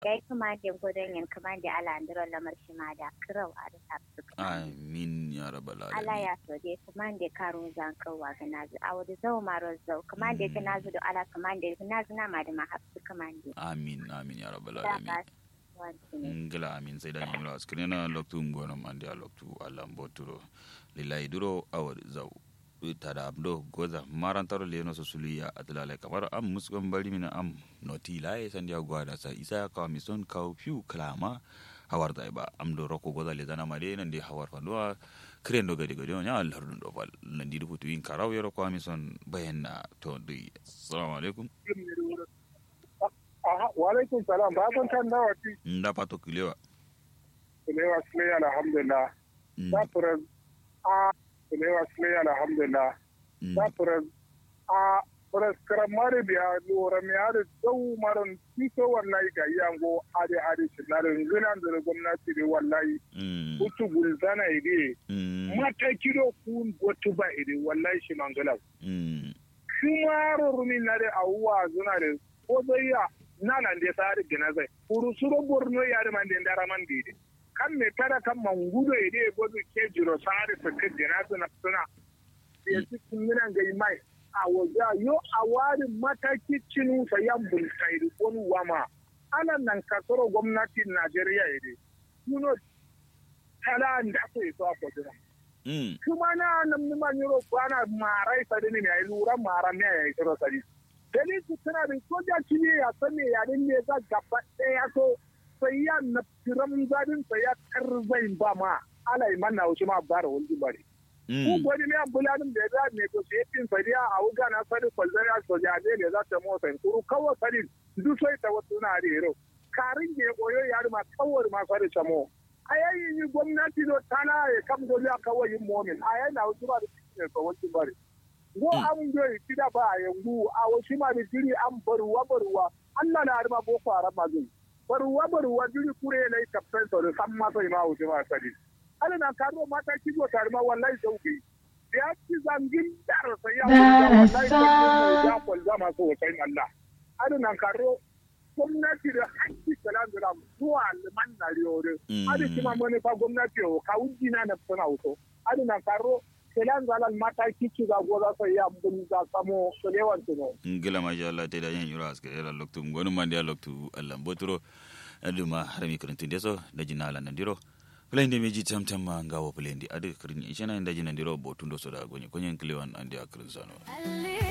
gai kamande godon yan kamande ala andiro lamar shi ma da kirau a da sabsu amin ya rabbal ala alamin ya so dai kamande karun zan kawa ga nazu a wadi zau maro zau kamande ga nazu da ala kamande ga nazu na ma da ma hafsu kamande amin amin ya rabbal da alamin ba wanti ne ngila amin sai da yimla skrena loktu ngono mande a loktu allah mboturo lillahi duro awar zaw tada abdo goza marantaro leno so suliya atlale kamar am musgon bari mina am noti laye sandia gwada sa isa ka mison ka fiu klama hawar da ba am do roko goza le zana made nan de hawar fanduwa kren do gadi gadi nya allah dun do fal nan di futu in karaw yero ko mison bayanna to di assalamu alaikum Aha, walaikum salam ba san kan nawa ti nda pato kilewa kulewa sule alhamdulillah Mm, da fura a kulewa sule alhamdulillah mm, da fura a fura karamare biya lura mi hada zau maron tito wallahi ga yango hade hade sinarin zinan da gwamnati da wallahi mm, kutu gulzana ide mm, mata kido kun gotu ba ide wallahi shi mangala mm, shumaro rumi na da awuwa zuna da ko zai ya nanan da sari gina zai kuru suro borno ya da man da ndara man dide kan me kada kan mangudo ya dai gozu ke jiro sari su ka gina suna suna ya ci kunginan ga mai a waja yo a wari mataki cinu sa yan bulkai da wani wama ana nan kasaro gwamnatin najeriya ya dai kuno tala da aka yi so a kwajira mm, kuma na nan ni man yoro bana marai sadi ne ai lura mara me ai kiro sadi dali su tana da soja kine ya sane ya din ne za gaba ɗaya so sai ya na tiram zadin sai ya karzai ba ma ala iman na wuce ma bara wani bare ko mm, gwani ne ambuladin da ya za ne to sai tin sadi a wuga na sadi kwalzari a soja ne ne za ta mo sai kuru kawo sadi duk sai ta wasu na da hero karin ge koyo ya ma kawar ma sadi chamo ayayi ni gwamnati do tana ya kam goli a kawai yin momin ayayi na wasu ba da cikin ne wani bari go Mm. an do kida ba a yangu a wasu ma da jiri an baruwa baruwa Allah na harma boko haram ma zai baruwa baruwa jiri kure na yi kafin sau da san ma sai ma wuce ma sani ala na karo mata kigo tare ma wallahi sauki ya ci zangin dar sai ya wuce wallahi sai ya kwalza masu wucin Allah ala na karo gwamnati da hakki kalan da zuwa liman na riyore Mm. adi kima mani fa gwamnati o ka wujji na na suna wuto adi na karo kelan zalan mata kici ga goza sai ya mun za samo solewan tuno ngila masha Allah te da yan yura aske era loktu ngonu mande a loktu Allah mboturo aduma harami kuruntin deso da jina ala nandiro plende meji tam tam ma ngawo plendi ade kurin ishana inda jina ndiro botundo so da gonye konyen klewan ande akrin sano Ali